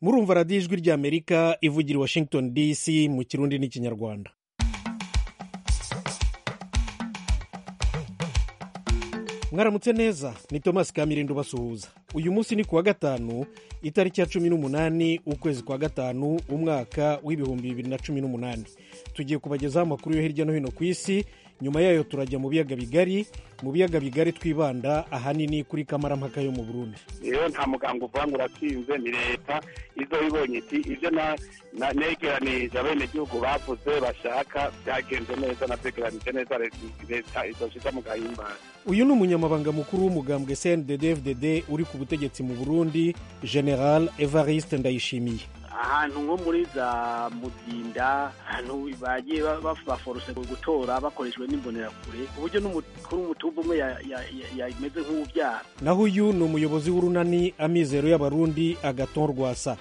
murumva radiyo ijwi ry'amerika ivugira i washington dc mu kirundi n'ikinyarwanda mwaramutse neza ni thomas kamirindo basuhuza uyu munsi ni kuwa gatanu itariki ya cumi n'umunani ukwezi kwa gatanu umwaka w'ibihumbi bibiri na cumi n'umunani tugiye kubagezaho amakuru yo hirya no hino ku isi nyuma yayo turajya mu biyaga bigari mu biyaga bigari twibanda ahanini kuri kamarampaka yo mu burundi rero nta muganga uvuga ngo uratsinze ni leta izo ibonye iti ibyo negeranije abenegihugu bavuze bashaka byagenze neza nabyegeranije neza leta izoshiza mu gahimbara uyu ni umunyamabanga mukuru w'umugambwe cndd uri ku butegetsi mu burundi general evariste ndayishimiye ahantu nko muri za muzinda ahantu bagiye baforose gutora bakoreshejwe n'imbonerakure ku buryo n'umukuru w'umutumba umwe yameze nk'uwubyara naho uyu ni umuyobozi w'urunani amizero y'abarundi agaton rwasa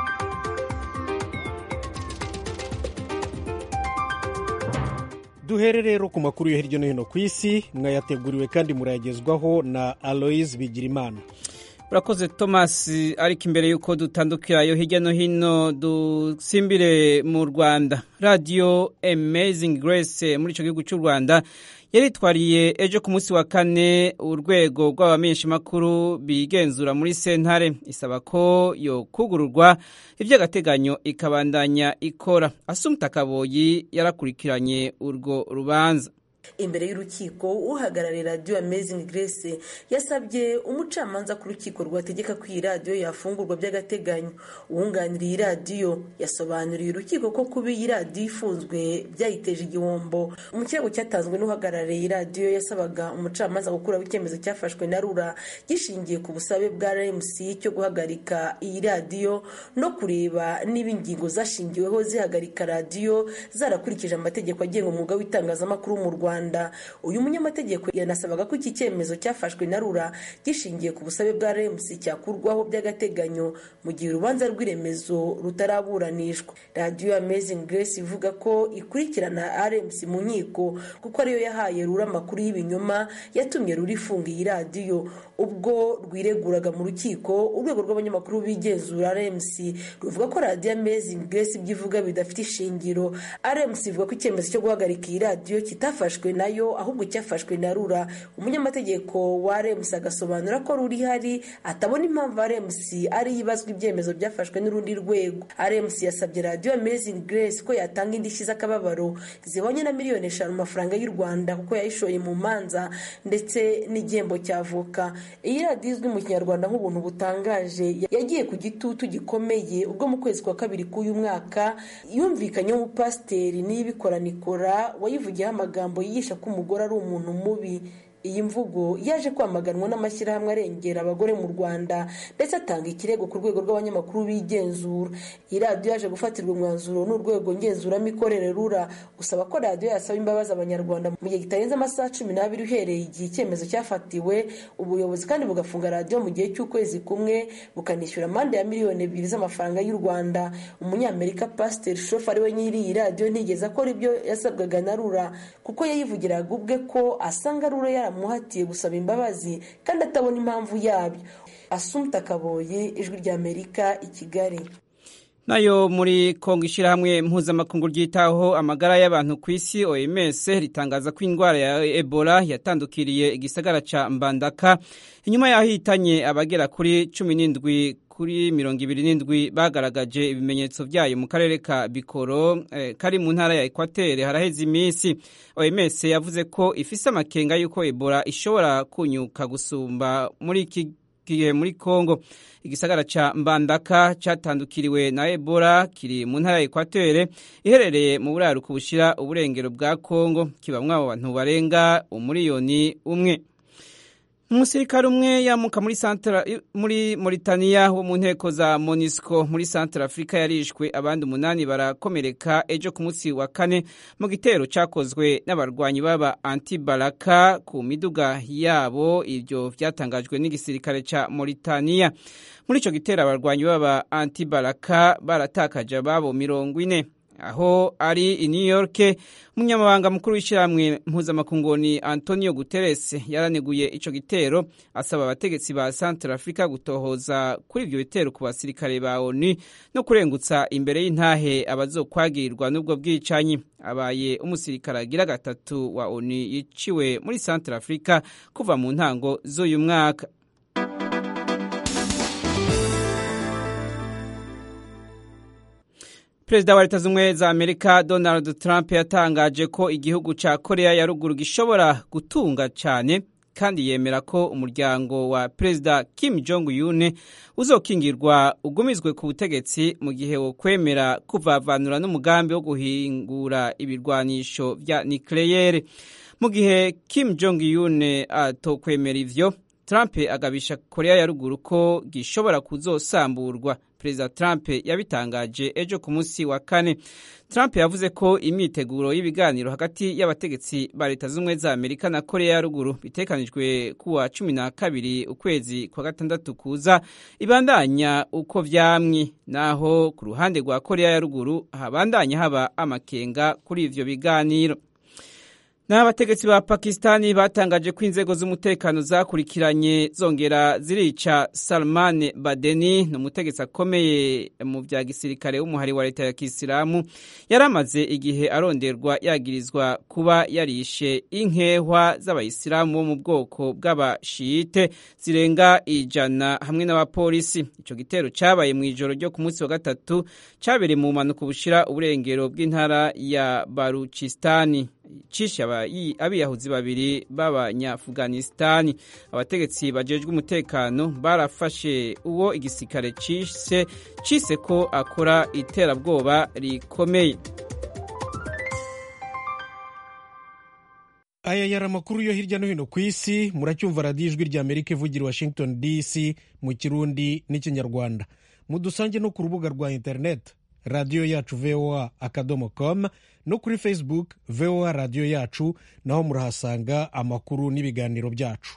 duhere rero ku makuru yo hirya no hino ku isi mwayateguriwe kandi murayagezwaho na aloise bigirimana urakoze thomas ariko imbere y'uko dutandukirayo hirya no hino dusimbire mu rwanda radiyo amazing grace muri icyo gihugu cy'u rwanda yaritwariye ejo ku munsi wa kane urwego rw'abamenyeshamakuru bigenzura muri sentare isaba ko yo kugururwa iby'agateganyo ikabandanya ikora asumta kaboyi yarakurikiranye urwo rubanza imbere y'urukiko uhagarariye radiyo amazing grace yasabye umucamanza ku rukiko rwategeka ko iyi radiyo yafungurwa by'agateganyo uwunganira iyi radiyo yasobanuriye urukiko ko kuba iyi radiyo ifunzwe byayiteje igihombo mu kirego cyatanzwe n'uhagarariye iyi radiyo yasabaga umucamanza gukuraho icyemezo cyafashwe na rura gishingiye ku busabe bwa rmc cyo guhagarika iyi radiyo no kureba niba ingingo zashingiweho zihagarika radiyo zarakurikije amategeko agenga umwuga w'itangazamakuru mu rwanda uyu munyamategeko yanasabaga ko iki cyemezo cyafashwe na rura gishingiye ku busabe bwa remusi cyakurwaho by'agateganyo mu gihe urubanza rw'iremezo rutaraburanishwa radiyo amazing grace ivuga ko ikurikirana rmc mu nkiko kuko ariyo yahaye rura amakuru y'ibinyoma yatumye rura ifunga iyi radiyo ubwo rwireguraga mu rukiko urwego rw'abanyamakuru bigenzura rmc ruvuga ko radiyo amazing grace ibyo ivuga bidafite ishingiro rmc ivuga ko icyemezo cyo guhagarika iyi radiyo kitafashwe nayo ahubwo cyafashwe na rura umunyamategeko wa rems agasobanura ko ruri ihari atabona impamvu rems ari ibazwa ibyemezo byafashwe n'urundi rwego rems yasabye radiyo amazing grace ko yatanga indishyi z'akababaro zibonye na miliyoni eshanu amafaranga y'u rwanda kuko yayishoye mu manza ndetse n'igihembo cy'avoka iyi radiyo izwi mu kinyarwanda nk'ubuntu butangaje yagiye ku gitutu gikomeye ubwo mu kwezi kwa kabiri k'uyu mwaka yumvikanyeho umupasiteri n'iyibikoranikora wayivugiyeho amagambo yigisha ko umugore ari umuntu mubi iyi mvugo yaje kwamaganwa n'amashyirahamwe arengera abagore mu rwanda ndetse atanga ikirego ku rwego rw'abanyamakuru bigenzura iyi radiyo yaje gufatirwa umwanzuro n'urwego ngenzuramikorere rura gusaba ko radiyo yasaba imbabazi abanyarwanda mu gihe kitarenze amasaha cumi n'abiri uhereye igihe icyemezo cyafatiwe ubuyobozi kandi bugafunga radiyo mu gihe cy'ukwezi kumwe bukanishyura amande ya miliyoni ebyiri z'amafaranga y'u rwanda umunyamerika pasiteri shofu ari we nyiri iyi radiyo ntigeze akora ibyo yasabwaga na rura kuko yayivugiraga ubwe ko asanga rura yara muhatiye gusaba imbabazi kandi atabona impamvu yabyo asumta kaboye ijwi ry'amerika i kigali nayo muri kongo ishyirahamwe mpuzamakungu ryitaho amagara y'abantu ku isi oms ritangaza ko indwara ya ebola yatandukiriye igisagara cya mbandaka inyuma y'aho ihitanye abagera kuri cumi n'indwi kuri mirongo ibiri n'indwi bagaragaje ibimenyetso byayo mu karere ka bikoro eh, kari mu ntara ya ekwatere haraheze iminsi oms yavuze ko ifise amakenga y'uko ebola ishobora kunyuka gusumba muri iki gihe muri kongo igisagara ca mbandaka catandukiriwe na ebola kiri mu ntara ya ekwatere iherereye mu buraruko bushira uburengero bwa kongo kibamwo abo bantu barenga umuriyoni umwe umusirikare umwe yamuka muri santra muri Mauritania wo mu nteko za MONUSCO muri Central Africa yarishwe abandi umunani barakomereka ejo ku munsi wa kane mu gitero cyakozwe n'abarwanyi baba anti-balaka ku miduga yabo ibyo byatangajwe n'igisirikare ca Mauritania muri ico gitero abarwanyi baba anti-balaka baratakaje ababo mirongo ine aho ari i New York umunyamabanga mukuru w'ishyirahamwe mpuzamakungu ni Antonio Guterres yaraneguye ico gitero asaba abategetsi ba Central Africa gutohoza kuri ivyo bitero ku basirikare ba ONU no kurengutsa imbere y'intahe abazokwagirirwa n'ubwo bwicanyi abaye umusirikare agira gatatu wa ONU yiciwe muri Central Africa kuva mu ntango z'uyu mwaka Perezida wa Leta Zunze za Amerika Donald Trump yatangaje ko igihugu ca Korea ya ruguru gishobora gutunga cyane kandi yemera ko umuryango wa Perezida Kim Jong Un uzokingirwa ugumizwe ku butegetsi mu gihe wo kwemera kuvavanura n'umugambi wo guhingura ibirwanisho vya nucleaire mu gihe Kim Jong Un atokwemera ivyo Trump agabisha Korea ya ruguru ko gishobora kuzosamburwa Perezida Trump yabitangaje ejo ku munsi wa kane Trump yavuze ko imyiteguro y'ibiganiro hagati y'abategetsi ba Leta Zunze za Amerika na Korea ya ruguru bitekanijwe kuwa cumi na kabiri ukwezi kwa gatandatu kuza ibandanya uko vyamwi naho ku ruhande rwa Korea ya ruguru habandanya haba amakenga kuri ivyo biganiro n'abategetsi ba pakistani batangaje ko inzego z'umutekano zakurikiranye zongera zirica salman badeni ni umutegetsi akomeye mu bya gisirikare w'umuhari wa leta ya kisilamu yari amaze igihe aronderwa yagirizwa kuba yarishe inkehwa z'abayisilamu bo mu bwoko bw'abashiyite zirenga ijana hamwe n'abapolisi icyo gitero cyabaye mu ijoro ryo ku munsi wa gatatu cyabereye mu mpanuka bushira uburengero bw'intara ya baruchistani cishe abiyahuzi babiri b'abanyafuganisitani abategetsi bajejwe umutekano barafashe uwo igisirikare cise cise ko akora iterabwoba rikomeye aya yari amakuru yo hirya no hino ku isi muracyumva radiyo ijwi rya amerika ivugira washington dc mu kirundi n'ikinyarwanda mudusange no ku rubuga rwa interineti radiyo yacu voa akadomo com no kuri facebook voa radiyo yacu naho murahasanga amakuru n'ibiganiro byacu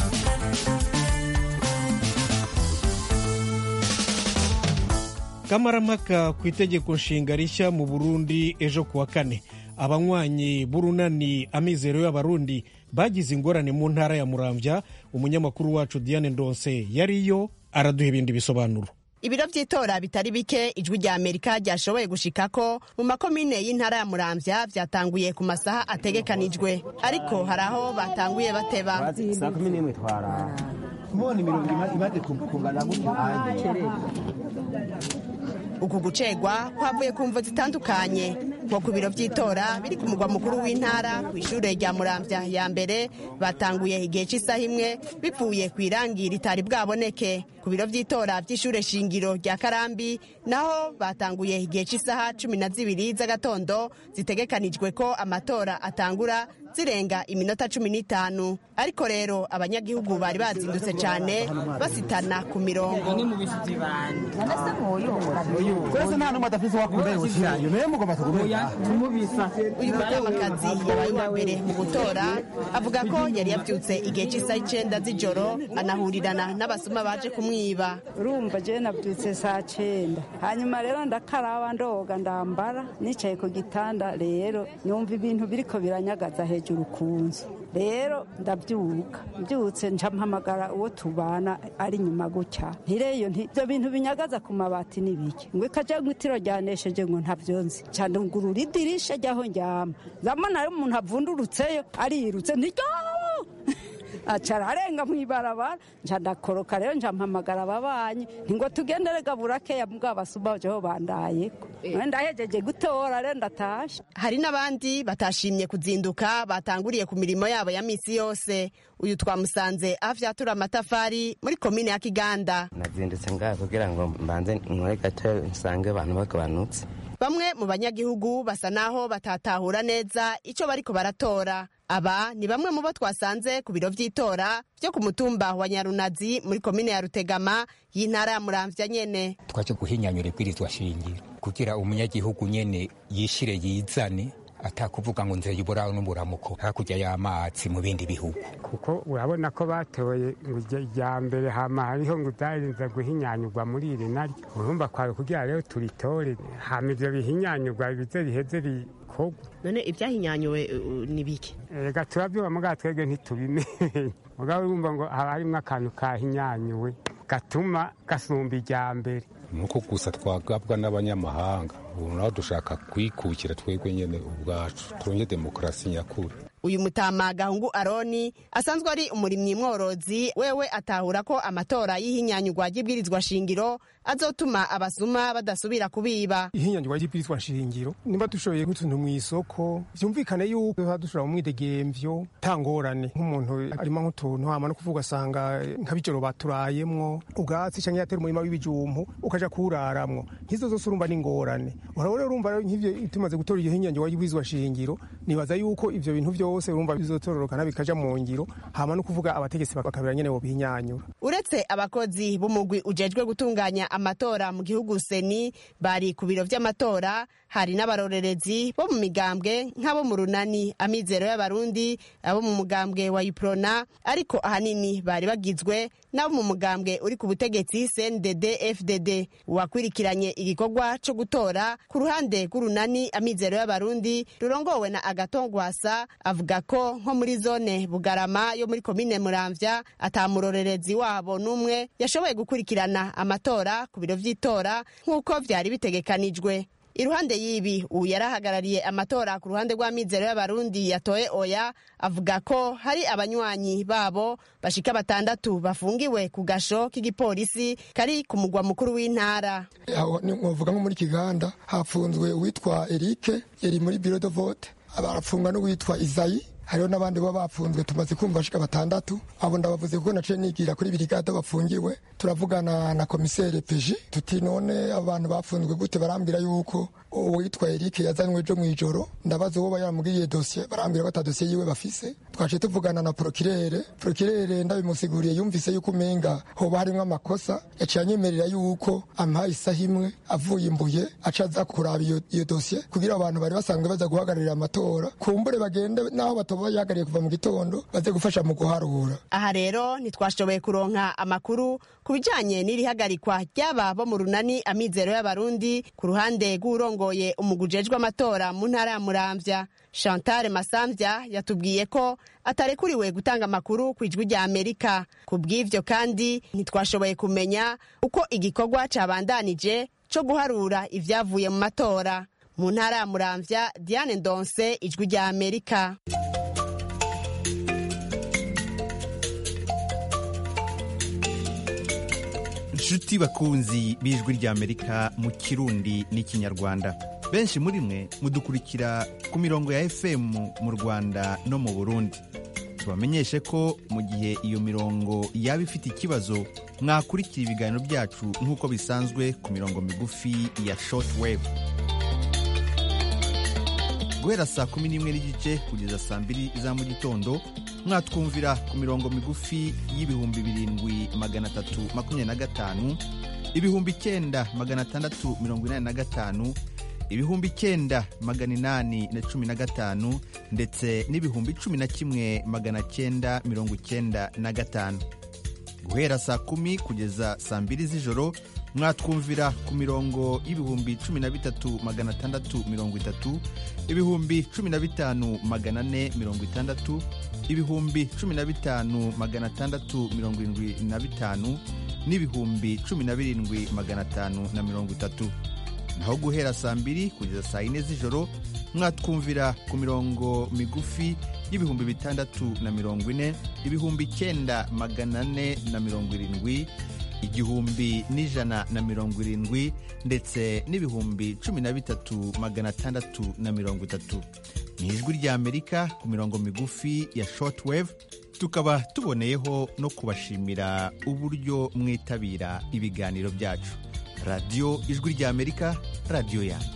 kamarampaka ku itegeko nshinga rishya mu burundi ejo kuwa kane abanywanyi b'urunani amizero y'abarundi bagize ingorane mu ntara ya muramvya umunyamakuru wacu diane ndonse yariyo araduha ibindi bisobanuro ibiro by'itora bitari bike ijwi rya amerika ryashoboye gushikako mu makomine y'intara ya muramvya vyatanguye ku masaha ategekanijwe ariko hari aho batanguye bateba saa kumi n'imwe twarara mubona imirongo imaze kungana gutyo uku gucegwa kwavuye ku mvo zitandukanye nko ku biro by'itora biri ku mugwa mukuru w'intara ku ishure rya muramvya ya mbere batanguye igihe cy'isaha imwe bivuye ku irangi ritari bwaboneke ku biro by'itora by'ishure shingiro rya karambi naho batanguye igihe cy'isaha cumi na zibiri z'agatondo zitegekanijwe ko amatora atangura zirenga iminota cumi n'itanu ariko rero abanyagihugu bari bazindutse cyane basitana ku mirongo twese nta n'umwe adafise uwakunda yoshyirayo nayo mugomba tugumira uyu mutamakazi yabaye uwa mbere mu gutora avuga ko yari yabyutse igihe cy'isaha icenda z'ijoro anahurirana n'abasuma baje kumwiba urumva jewe nabyutse saa cenda hanyuma rero ndakaraba ndoga ndambara nicaye ku gitanda rero numva ibintu biriko biranyagaza hejuru ku nzu rero ndabyuka mbyutse nca mpamagara uwo tubana ari inyuma gutya ntireyo nti ibyo bintu binyagaza ku mabati ni biki ngo ikaja ngo itiro ryanesheje ngo ntavyo nzi ca ndungurura idirisha ryaho njyama zamana rero umuntu avundurutseyo arirutse ntiryawo acara arenga mu ibarabara nca ndakoroka rero nca mpamagara ababanyi ntingo tugendere gaburakeya mbwa basuma jeho bandayeko ndahejeje gutora rero ndatashe hari n'abandi batashimye kuzinduka batanguriye ku mirimo yabo ya misi yose uyu twamusanze avyatura amatafari muri komine ya kiganda nazindutse ngaha kugira ngo mbanze nkore gato nsange abantu bagabanutse bamwe mu banyagihugu basa naho batatahura neza icyo bariko baratora aba ni bamwe mu bo twasanze ku biro vy'itora vyo ku mutumba wa nyarunazi muri komine ya rutegama y'intara ya muramvya nyene twaje guhinyanyura ibwirizwa shingiro kugira umunyagihugu nyene yishire yizane atakuvuga ngo nzeye uburaho n'uburamuko hakurya y'amazi mu bindi bihugu kuko urabona ko batoye ngo irya mbere hama hariho ngo byarinze guhinyanyurwa muri iri naryo urumva kwawe kugira rero turitore hama ivyo bihinyanyurwa bize biheze bikorwa none ibyahinyanyuwe ni bike ega turabyuba mugabo twebwe ntitubimenye mugabo urumva ngo haba harimwo akantu kahinyanyuwe gatuma gasumba irya mbere nuko gusa twagabwa n'abanyamahanga ubu naho dushaka kwikukira twebwe nyene ubwacu turonye demokarasi nyakuri uyu mutama gahungu aroni asanzwe ari umurimyi mworozi wewe atahura ko amatora y'ihinyanyurwa ry'ibwirizwa shingiro azotuma abasuma badasubira kubiba ihinyanyurwa ry'ibwirizwa shingiro niba dushoboye nk'utuntu mu isoko vyumvikane yuko tuba dushobora mu mwidegemvyo tangorane nk'umuntu arimo nk'utuntu hama no kuvuga asanga nk'abijoro baturayemwo ubwatsi canke yatera umurima w'ibijumpu ukaja kuwuraramwo nk'izo zose urumva n'ingorane urabona urumva rero nk'ivyo tumaze gutora iryo hinyanyurwa ry'ibwirizwa shingiro nibaza yuko ivyo bintu vyose urumva bizotororokana bikaja mu ngiro hama no kuvuga abategetsi bakabira nyene bobihinyanyura uretse abakozi b'umugwi ujejwe gutunganya amatora mu gihugu seni bari ku biro vy'amatora hari n'abarorerezi bo mu migambwe nk'abo mu runani amizero y'abarundi abo mu mugambwe wa iprona ariko ahanini bari bagizwe n'abo mu mugambwe uri ku butegetsi cndd fdd uwakwirikiranye igikorwa co gutora ku ruhande rw'urunani amizero y'abarundi rurongowe na agatongwasa avuga ko nko muri zone bugarama yo muri komine muramvya atamurorerezi wabo n'umwe yashoboye gukurikirana amatora ku biro vy'itora nk'uko vyari bitegekanijwe iruhande y'ibi ubu yarahagarariye amatora ku ruhande rw'amizero y'abarundi yatoye oya avuga ko hari abanywanyi babo bashika batandatu bafungiwe ku gasho k'igipolisi kari ku mugwa mukuru w'intara aho nkuvuga nko muri kiganda hafunzwe uwitwa erike yari muri biro de vote barafungwa n'uwitwa izayi hariho n'abandi baba bafunzwe tumaze kumva bashika batandatu abo ndabavuze kuko naciye nigira kuri birigade bafungiwe turavugana na komiseri peji tuti none abantu bafunzwe gute barambwira yuko uwitwa Eric yazanywe ejo mw'ijoro ndabaza uwo yaramubwiye dosiye barambwira ko ata dosiye yiwe bafise twaciye tuvugana na prokirere prokirere ndabimusiguriye yumvise yuko umenga hoba harimwo amakosa yaciye anyemerera yuko ampaye isaha imwe avuye imbuye aca aza kuraba iyo dosiye kugira abantu bari basanzwe baza guhagararira amatora kumbure bagende n'aho batoba yahagariye kuva mu gitondo baze gufasha mu guharura aha rero ntitwashoboye kuronka amakuru ku bijanye n'irihagarikwa ry'aba bo mu runani amizero y'abarundi ku ruhande rw'urongoye umugujejwe amatora mu ntara ya muramvya chantal masamvya yatubwiye ko atarekuriwe gutanga amakuru ku ijwi rya amerika ku bw'ivyo kandi ntitwashoboye kumenya uko igikorwa cabandanije co guharura ivyavuye mu matora mu ntara ya muramvya diane ndonse ijwi rya amerika inshuti bakunzi b'ijwi ry'amerika mu kirundi n'ikinyarwanda benshi muri mwe mudukurikira ku mirongo ya fm mu rwanda no mu burundi tubamenyeshe ko mu gihe iyo mirongo yaba ifite ikibazo mwakurikira ibiganiro byacu nk'uko bisanzwe ku mirongo migufi ya shortwave guhera saa kumi n'imwe n'igice kugeza saa mbiri za mu gitondo mwatwumvira ku mirongo migufi y'ibihumbi birindwi magana atatu makumyabiri na gatanu ibihumbi icyenda magana atandatu mirongo inani na gatanu ibihumbi icyenda magana inani na cumi na gatanu ndetse n'ibihumbi cumi na kimwe magana cyenda mirongo icyenda na gatanu guhera saa kumi kugeza saa mbiri z'ijoro mwatwumvira ku mirongo y'ibihumbi cumi na bitatu magana atandatu mirongo itatu ibihumbi cumi na bitanu magana ane mirongo itandatu ibihumbi cumi na bitanu magana atandatu mirongo irindwi na bitanu n'ibihumbi cumi na birindwi magana atanu na mirongo itatu naho guhera saa mbiri kugeza saa yine z'ijoro mwatwumvira ku mirongo migufi y'ibihumbi bitandatu na mirongo ine ibihumbi icyenda magana ane na mirongo irindwi igihumbi n'ijana na mirongo irindwi ndetse n'ibihumbi cumi na bitatu magana atandatu na mirongo itatu ni ijwi ry'amerika ku mirongo migufi ya shortwave tukaba tuboneyeho no kubashimira uburyo mwitabira ibiganiro byacu radiyo ijwi ry'amerika radiyo yanyu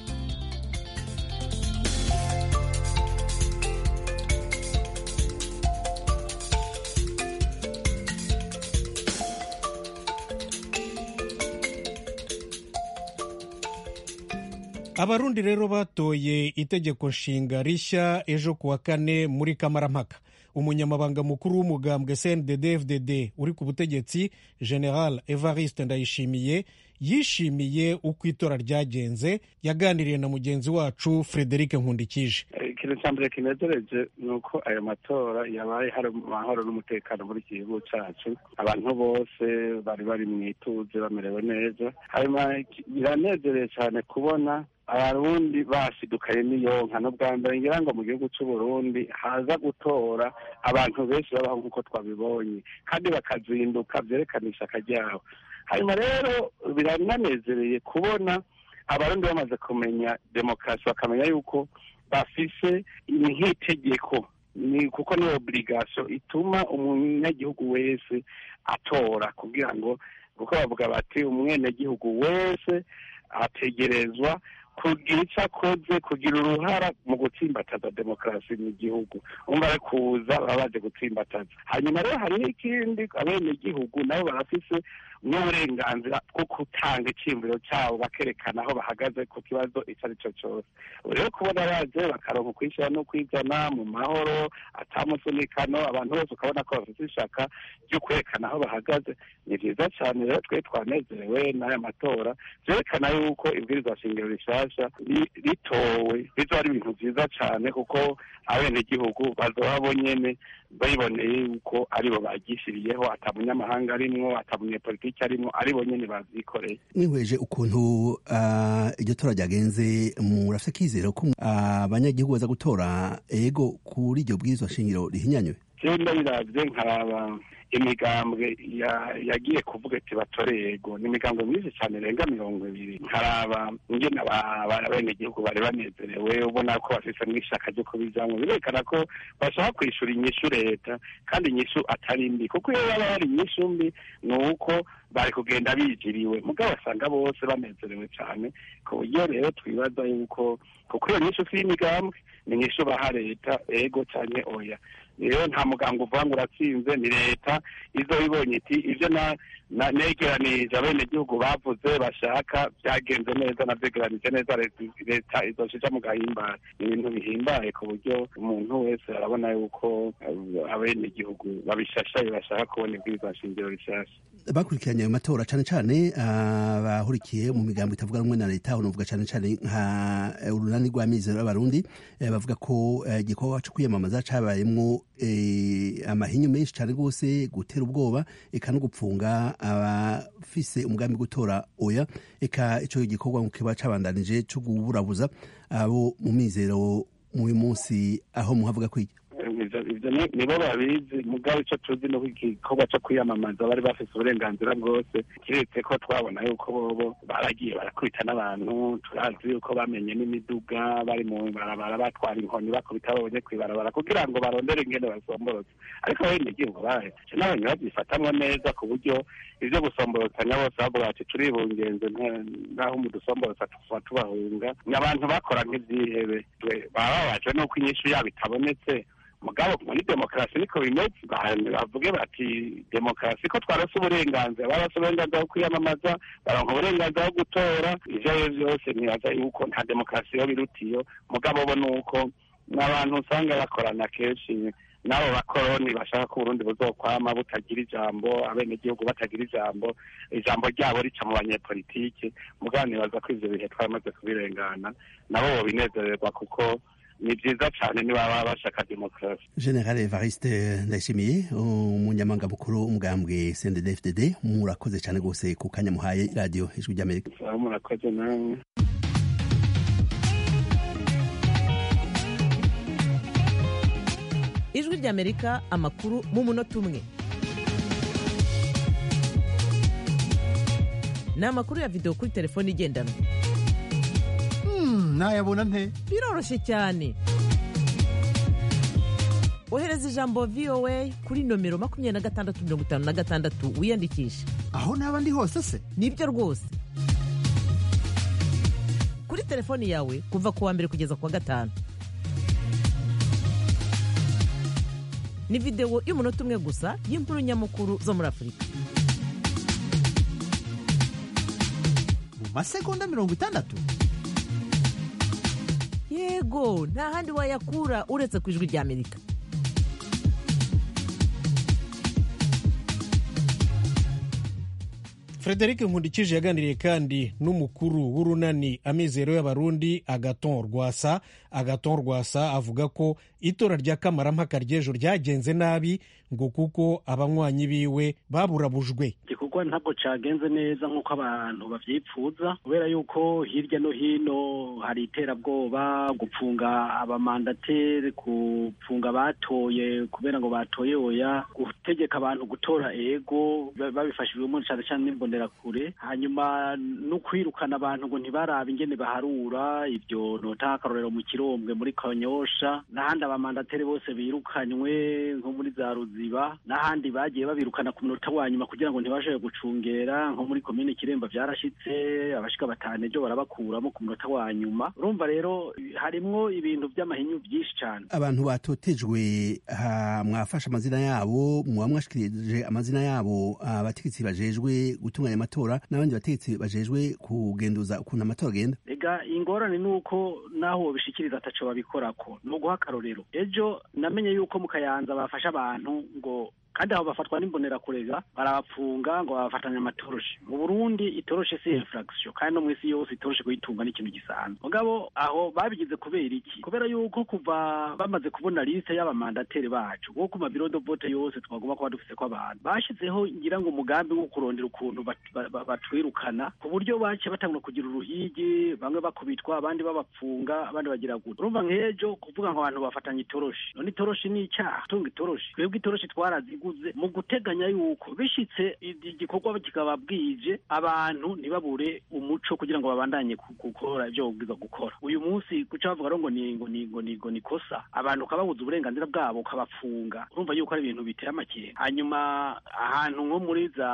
abarundi rero batoye itegeko nshinga rishya ejo ku wa kane muri kamarampaka umunyamabanga mukuru w'umugambwe cndd fdd uri ku butegetsi general evariste ndayishimiye yishimiye uko itora ryagenze yaganiriye na mugenzi wacu frederic nkundikije ikintu cya mbere kinezereje ni uko ayo matora yabaye hari amahoro n'umutekano muri iki gihugu cyacu abantu bose bari bari mu ituze bamerewe neza hanyuma biranezereye cyane kubona abarundi basidukaye n'iyonka n'ubwa mbere ngira ngo mu gihugu cy'u Burundi haza gutora abantu benshi babaho nk'uko twabibonye kandi bakazinduka byerekana ishyaka ryabo hanyuma rero birananezereye kubona abarundi bamaze kumenya demokarasi bakamenya yuko bafise nk'itegeko ni kuko ni oburigasiyo ituma umunyagihugu wese atora kugira ngo kuko bavuga bati umwenegihugu wese ategerezwa kugira icyo akoze kugira uruhara mu gutsimbataza demokarasi mu gihugu umva ari kuza baba baje gutsimbataza hanyuma rero hari n'ikindi abenegihugu nabo barafise n'uburenganzira bwo gutanga icyiyumviro cyabo bakerekana aho bahagaze ku kibazo icyo ari cyo cyose rero kubona baje bakaronka ukwishyira no kwizana mu mahoro atamusunikano abantu bose ukabona ko bafite ishaka ryo kwerekana aho bahagaze ni byiza cyane rero twe twanezerewe n'aya matora byerekana yuko ibwirizwa shingiro rishasha ritowe bizoba ari ibintu byiza cyane kuko abenegihugu bazoba bonyene babiboneye yuko aribo bagishyiriyeho ata munyamahanga arimwo ata munyepolitiki arimwo aribo nyene bavyikoreye mwihweje ukuntu iryo tora ryagenze murafite akizero ko abanyagihugu baza gutora ego kuri iryo bwirizwa shingiro rihinyanywe jewe ndabiravye nkaraba imigambwe yagiye kuvuga ati batore yego ni imigambwe myinshi cyane irenga mirongo ibiri nkaraba ingene abenegihugu bari banezerewe ubona ko bafise n'ishaka ryo kubijamwo birerekana ko bashaka kwishura inyishu leta kandi inyishu atari mbi kuko iyo baba hari inyishu mbi ni uko bari kugenda bijiriwe mugabo basanga bose banezerewe cyane ku buryo rero twibaza yuko kuko iyo nyishu si y'imigambwe ni inyishu baha leta ego cyane oya rero nta muganga uvuga ngo uratsinze ni leta izo ibonye iti ibyo negeranije abenegihugu bavuze bashaka byagenze neza nabyegeranije neza leta izoshija mu gahimbare ni ibintu bihimbaye ku buryo umuntu wese arabona yuko abenegihugu babishashaye bashaka kubona ibwirizwa shingiro rishasha bakurikiranye ayo matora cyane cyane abahurikiye mu migambo itavuga rumwe na leta aho novuga cyane cyane nka urunani rw'amizero y'abarundi bavuga ko igikorwa cyo kwiyamamaza cabayemwo amahinyu menshi cyane rwose gutera ubwoba eka no gupfunga abafise umugambi gutora oya eka ico gikorwa kiba cabandanije cyo kuburabuza abo mu mizero mu munsi aho muhavuga kwiki ibyo nibo babizi mugabo icyo tuzi ni igikorwa cyo kwiyamamaza bari bafite uburenganzira bwose kiretse ko twabona yuko bobo baragiye barakubita n'abantu turazi yuko bamenye n'imiduga bari mu ibarabara batwara inkoni bakubita babonye ku ibarabara kugira ngo barondere ingene basomborotse ariko abenegihugu baje n'abantu babyifatamwo neza ku buryo ibyo gusomborotanya bose bavuga bati turibungenze nk'aho umudusomborotsa tuba tubahunga ni abantu bakora nk'ibyihebe baba babajwe n'uko inyishu yabo itabonetse mugabo muri demokarasi niko bimeze bavuge bati demokarasi ko twarose uburenganzira barose uburenganzira bwo kwiyamamaza baronka uburenganzira bwo gutora ivyo ari vyo byose ntibaza yuko nta demokarasi yo birutiyo mugabo bo ni uko n'abantu usanga bakorana kenshi n'abo bakoroni bashaka ko uburundi buzokwama butagira ijambo abenegihugu batagira ijambo ijambo ryabo rica mu banyepolitike mugabo nibaza ko ivyo bihe twamaze kubirengana nabo bobinezererwa kuko ni byiza cyane niba baba bashaka demokarasi general evariste ndayishimiye umunyamabanga mukuru umugambwe cndd murakoze cyane rwose ku kanya muhaye radiyo ijwi ry'amerika murakoze namwe ijwi ry'amerika amakuru mu munota umwe ni amakuru ya videwo kuri telefone igendanwa nayabona nte biroroshye cyane ohereza ijambo voa kuri nomero makumyabiri na gatandatu mirongo itanu na gatandatu wiyandikishe aho naba ndi hose se nibyo rwose kuri telefoni yawe kuva ku wa mbere kugeza ku wa gatanu ni videwo y'umunota umwe gusa y'inkuru nyamukuru zo muri afurika mu masegonda mirongo itandatu yego nta handi wayakura uretse ku ijwi ry'amerika frederic nkundikije yaganiriye kandi n'umukuru w'urunani amizero y'abarundi agaton rwasa agaton rwasa avuga ko itora rya kamarampaka ry'ejo ryagenze nabi ngo kuko abanywanyi biwe baburabujwe igikorwa ntabwo cyagenze neza nk'uko abantu babyipfuza kubera yuko hirya no hino hari iterabwoba gupfunga abamandateri gupfunga abatoye kubera ngo batoye oya gutegeka abantu gutora ego babifashijwemo cyane cyane n'imbonerakure hanyuma no kwirukana abantu ngo ntibarabe ingene baharura ibyo nota akarorero mu kirombwe muri kanyosha n'ahandi abamandateri bose birukanywe nko muri za ruziba n'ahandi bagiye babirukana ku munota wa nyuma kugira ngo ntibashoboye gucungera nko muri komine kiremba byarashitse abashika batanu ejo barabakuramo ku munota wa nyuma urumva rero harimwo ibintu by'amahinyu byinshi cyane abantu batotejwe mwafashe amazina yabo muba mwashikirije amazina yabo abategetsi bajejwe gutunganya amatora n'abandi bategetsi bajejwe kugenduza ukuntu amatora agenda ega ingorane ni uko naho wobishikiriza ataco babikorako ni uguha akarorero ejo namenye yuko mu kayanza bafashe abantu ngo kandi aho bafatwa n'imbonerakure barabapfunga ngo babafatanya amatoroshi mu burundi itoroshi si infraction kandi no mu isi yose itoroshi kuyitunga n'ikintu gisanzwe mugabo aho babigize kubera iki kubera yuko kuva bamaze kubona liste y'abamandateri bacu wo ku mabiro de vote yose twagomba kuba dufise ko abantu bashizeho ngira ngo umugambi wo kurondera ukuntu batwirukana ku buryo bace batangura kugira uruhigi bamwe bakubitwa abandi babapfunga abandi bagira gutya urumva nk'ejo kuvuga ngo abantu bafatanya itoroshi none itoroshi ni icyaha tunga itoroshi twebwe itoroshi twarazi biguze mu guteganya yuko bishitse igikorwa kikaba bwije abantu ntibabure umuco kugira ngo babandanye gukora ibyo babwiza gukora uyu munsi kuca bavuga ngo ni ngo ni ngo ni ngo ni kosa abantu ukababuza uburenganzira bwabo ukabafunga urumva yuko ari ibintu biteye amakenga hanyuma ahantu nko muri za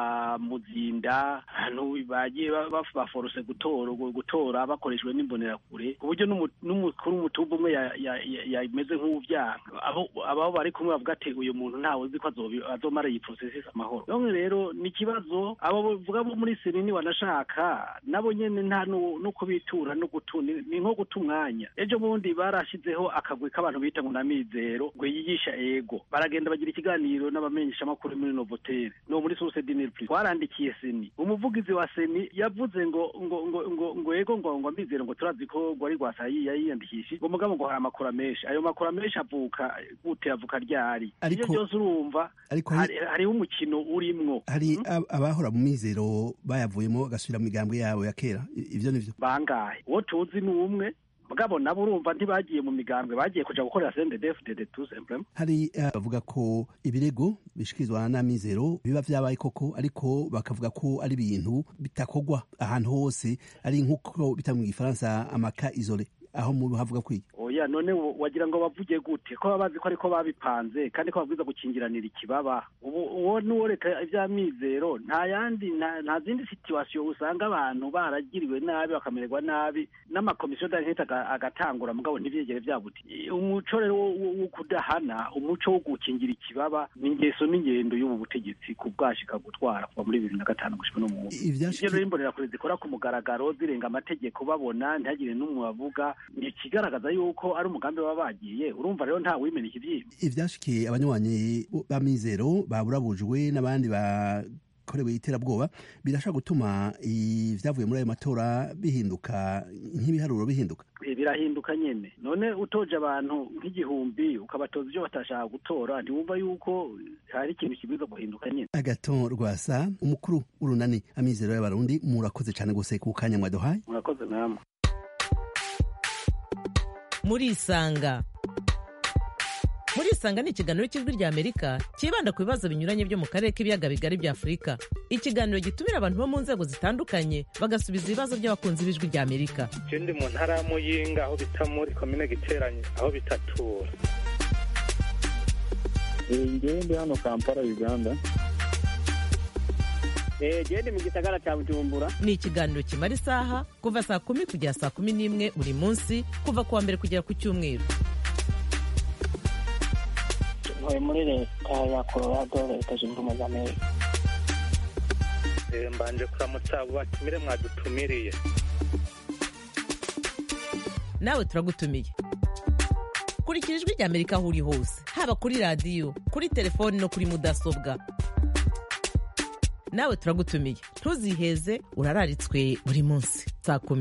muzinda ahantu bagiye baforose gutora gutora bakoreshejwe n'imbonerakure ku buryo n'umukuru w'umutumba umwe yameze nk'uwuvyanga abo bari kumwe bavuga ati uyu muntu ntawe uzi ko azomara iyi processes amahoro none rero ni ikibazo abo bavuga bo muri sirini wanashaka nabo nyene nta no kubitura no gutuna ni nko guta umwanya ejo bundi barashizeho akagwi k'abantu bita ngo namizero ngo yigisha ego baragenda bagira ikiganiro n'abamenyesha makuru muri Novotel no muri Source Dinner Plus twarandikiye seni umuvugizi wa seni yavuze ngo ngo ngo ngo ngo ego ngo ngo amizero ngo turazi ko ngo ari rwasayi yiyandikishije ngo mugabo ngo hari amakuru menshi ayo makuru menshi avuka gute avuka ryari ibyo byose urumva ariko hariho umukino urimwo hari abahora mu mizero bayavuyemo bagasubira mu migambwe yabo ya kera ivyo nivyo bangahe uwo tuzi ni umwe mugabo nabo urumva ntibagiye mu migambwe bagiye kuja gukorera CNDD-FDD tout simplement hari bavuga ko ibirego bishikirizwa n'amizero biba vyabaye koko ariko bakavuga ko ari ibintu bitakogwa ahantu hose ari nk'uko bita mu gifaransa amaka isole aho mu havuga kwiga oya none wagira ngo bavuge gute ko babazi ko ariko babipanze kandi ko babwiza gukingiranira ikibaba ubu uwo nuwo leta ivy'amizero nta yandi nta zindi situation usanga abantu baragiriwe nabi bakamererwa nabi n'amakomisiyo d'enquête agatangura mugabo ntivyegere vyabuti umuco rero wo kudahana umuco wo gukingira ikibaba ni ingeso n'ingendo y'ubu butegetsi ku bwashika gutwara kuva muri bibiri na gatanu gushika no mu ivyo rero imbonerakure zikora ku mugaragaro zirenga amategeko babona ntihagire n'umwe bavuga ni ikigaragaza yuko ari umugambi baba bagiye urumva rero nta wimena ikivyimba ivyashikiye abanywanyi b'amizero baburabujwe n'abandi bakorewe iterabwoba birashobora gutuma ivyavuye muri ayo matora bihinduka nk'ibiharuro bihinduka birahinduka nyene none utoje abantu nk'igihumbi ukabatoza ivyo batashaka gutora ntiwumva yuko hari ikintu kibwiza guhinduka nyene agaton rwasa umukuru w'urunani amizero y'abarundi murakoze cane gose ku kanya mwaduhaye murakoze namwe murisanga murisanga ni ikiganiro cy'ijwi rya amerika cyibanda ku bibazo binyuranye byo mu karere k'ibiyaga bigari bya afurika ikiganiro gitumira abantu bo mu nzego zitandukanye bagasubiza ibibazo by'abakunzi b'ijwi rya amerika ndi mu ntara ya muyinga aho bita muri komine giteranye aho bitatura ngewe ndi hano kampala uganda gende mu gisagara cya bujumbura ni ikiganiro kimara isaha kuva saa kumi kugera saa kumi n'imwe buri munsi kuva ku wa mbere kugera ku cyumweru ntuye muri leta ya colorado leta zunze ubumwe za amerika mbanje kuramutsa abo batumire mwadutumiriye nawe turagutumiye kurikira ijwi rya amerika aho uri hose haba kuri radiyo kuri telefoni no kuri mudasobwa nawe turagutumiye ntuziheze urararitswe buri munsi saa kumi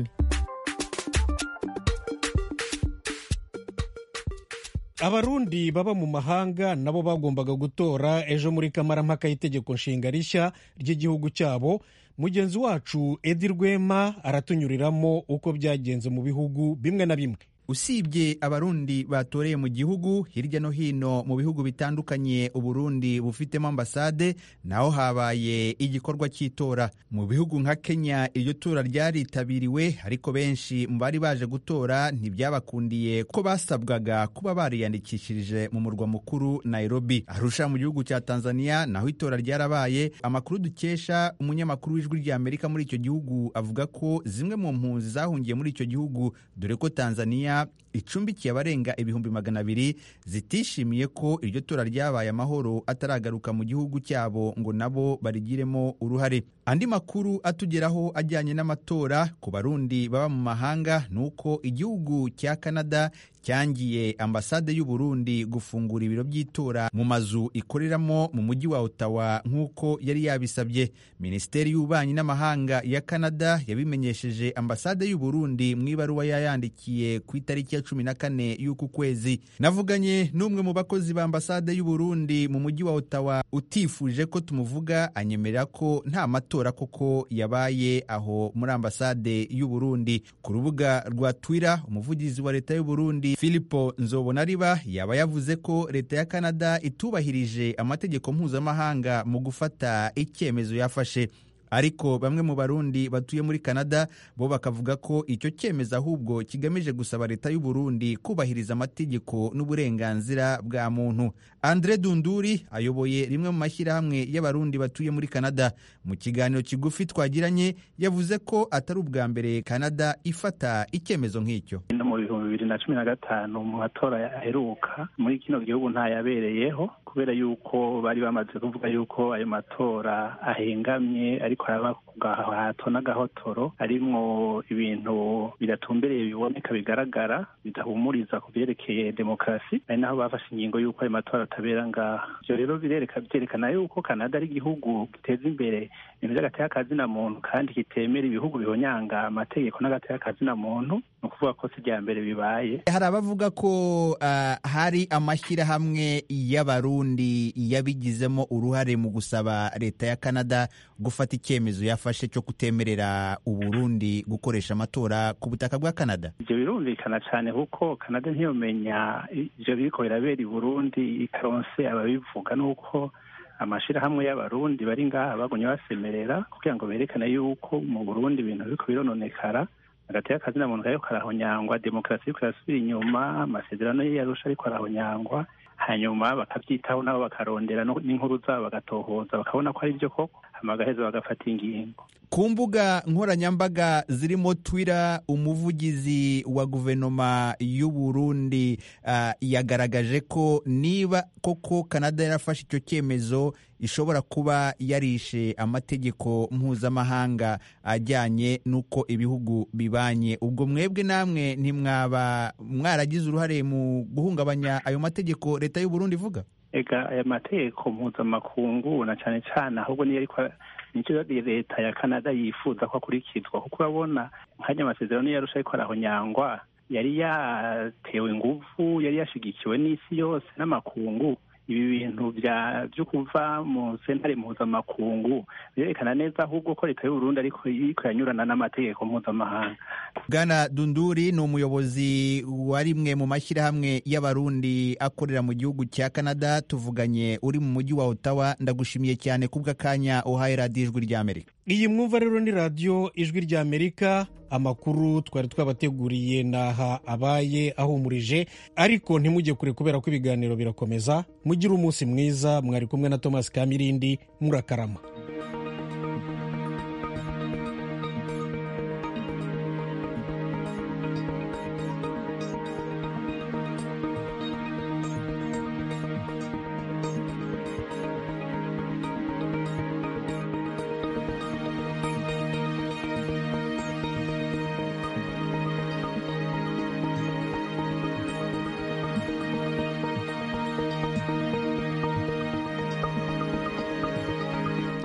abarundi baba mu mahanga nabo bagombaga gutora ejo muri kamarampaka y'itegeko nshinga rishya ry'igihugu cyabo mugenzi wacu edi rwema aratunyuriramo uko byagenze mu bihugu bimwe na bimwe usibye abarundi batoreye mu gihugu hirya no hino mu bihugu bitandukanye uburundi bufitemo ambasade naho habaye igikorwa cy'itora mu bihugu nka kenya iryo tora ryaritabiriwe ariko benshi mu bari baje gutora ntibyabakundiye ko basabwaga kuba bariyandikishirije mu murwa mukuru nairobi arusha mu gihugu cya tanzania naho itora ryarabaye amakuru dukesha umunyamakuru w'ijwi rya amerika muri icyo gihugu avuga ko zimwe mu mpunzi zahungiye muri icyo gihugu dore ko tanzania icumbikiye abarenga ibihumbi magana abiri zitishimiye ko iryo tora ryabaye amahoro ataragaruka mu gihugu cyabo ngo nabo barigiremo uruhare andi makuru atugeraho ajyanye n'amatora ku barundi baba mu mahanga ni uko igihugu cya canada cyangiye ambasade y'u Burundi gufungura ibiro by'itora mu mazu ikoreramo mu mujyi wa Ottawa nk'uko yari yabisabye minisiteri y'ububanyi n'amahanga ya Canada yabimenyesheje ambasade y'u Burundi mu ibaruwa yayandikiye ku itariki ya cumi na kane y'uku kwezi navuganye n'umwe mu bakozi ba ambasade y'u Burundi mu mujyi wa Ottawa utifuje ko tumuvuga anyemerera ko nta matora koko yabaye aho muri ambasade y'u Burundi ku rubuga rwa Twitter umuvugizi wa leta y'u Burundi Filipo Nzobonariba yaba yavuze ko leta ya Canada itubahirije amategeko mpuzamahanga mu gufata icyemezo yafashe ariko bamwe mu barundi batuye muri Canada bo bakavuga ko icyo cyemezo ahubwo kigamije gusaba leta y'u Burundi kubahiriza amategeko n'uburenganzira bwa muntu Andre Dunduri ayoboye rimwe mu mashyirahamwe y'abarundi batuye muri Canada mu kiganiro kigufi twagiranye yavuze ko atari ubwa mbere Canada ifata icyemezo nk'icyo no mu bihumbi bibiri na cumi na gatanu mu matora aheruka muri kino gihugu ntayabereyeho kubera yuko bari bamaze kuvuga yuko ayo matora ahengamye ariko araba ku gahato n'agahotoro arimwo ibintu bidatumbereye biboneka bigaragara bidahumuriza ku byerekeye demokarasi ari naho bafashe ingingo y'uko ayo matora atabera ngaha ibyo rero birereka byerekana yuko kanada ari igihugu giteza imbere ibintu by'agateka kazina muntu kandi kitemera ibihugu bihonyanga amategeko n'agateka kazina muntu ni ukuvuga ko si irya mbere bibaye hari abavuga ko uh, hari amashyirahamwe y'abarundi yabigizemo uruhare mu gusaba leta ya canada gufata icyemezo yafashe cyo kutemerera uburundi gukoresha amatora ku butaka bwa canada ibyo birumvikana cyane kuko canada ntiyomenya ibyo biriko birabera i burundi ikaronse ababivuga nuko amashirahamwe y'abarundi bari ngaha bagumye basemerera kugira ngo berekane yuko mu burundi ibintu biriko birononekara hagati y'akazi na muntu kariko karahonyangwa demokarasi iriko irasubira inyuma amasezerano yarusha ariko arahonyangwa hanyuma bakabyitaho nabo bakarondera n'inkuru zabo bagatohoza bakabona ko ari byo koko hama bagaheza bagafata ingingo ku mbuga nkoranyambaga zirimo twira umuvugizi wa guverinoma y'u Burundi uh, yagaragaje ko niba koko Canada yarafashe icyo cyemezo ishobora kuba yarishe amategeko mpuzamahanga ajyanye n'uko ibihugu bibanye ubwo mwebwe namwe ntimwaba mwaragize uruhare mu guhungabanya ayo mategeko leta y'u Burundi ivuga ega aya mategeko mpuzamakungu na cyane cyane ahubwo niyo ariko nicyo leta ya canada yifuza ko akurikizwa kuko urabona nkajya amasezerano yarusha ariko arahonyangwa yari yatewe ingufu yari yashigikiwe n'isi yose n'amakungu ibi bintu byo kuva mu sentare mpuzamakungu birerekana neza ahubwo ko leta y'uburundi ariko iriko yanyurana n'amategeko mpuzamahanga bwana dunduri ni umuyobozi wa rimwe mu mashyirahamwe y'abarundi akorera mu gihugu cya canada tuvuganye uri mu mujyi wa ottawa ndagushimiye cyane kubw'akanya uhaye radiyo ijwi ry'amerika iyi mwumva rero ni radiyo ijwi ry'amerika amakuru twari twabateguriye naha abaye ahumurije ariko ntimujye kure kubera ko ibiganiro birakomeza mugire umunsi mwiza mwari kumwe na thomas kamirindi murakarama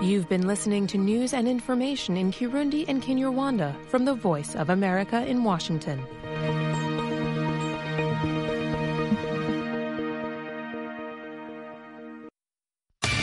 You've been listening to news and information in Kirundi and Kinyarwanda from the Voice of America in Washington.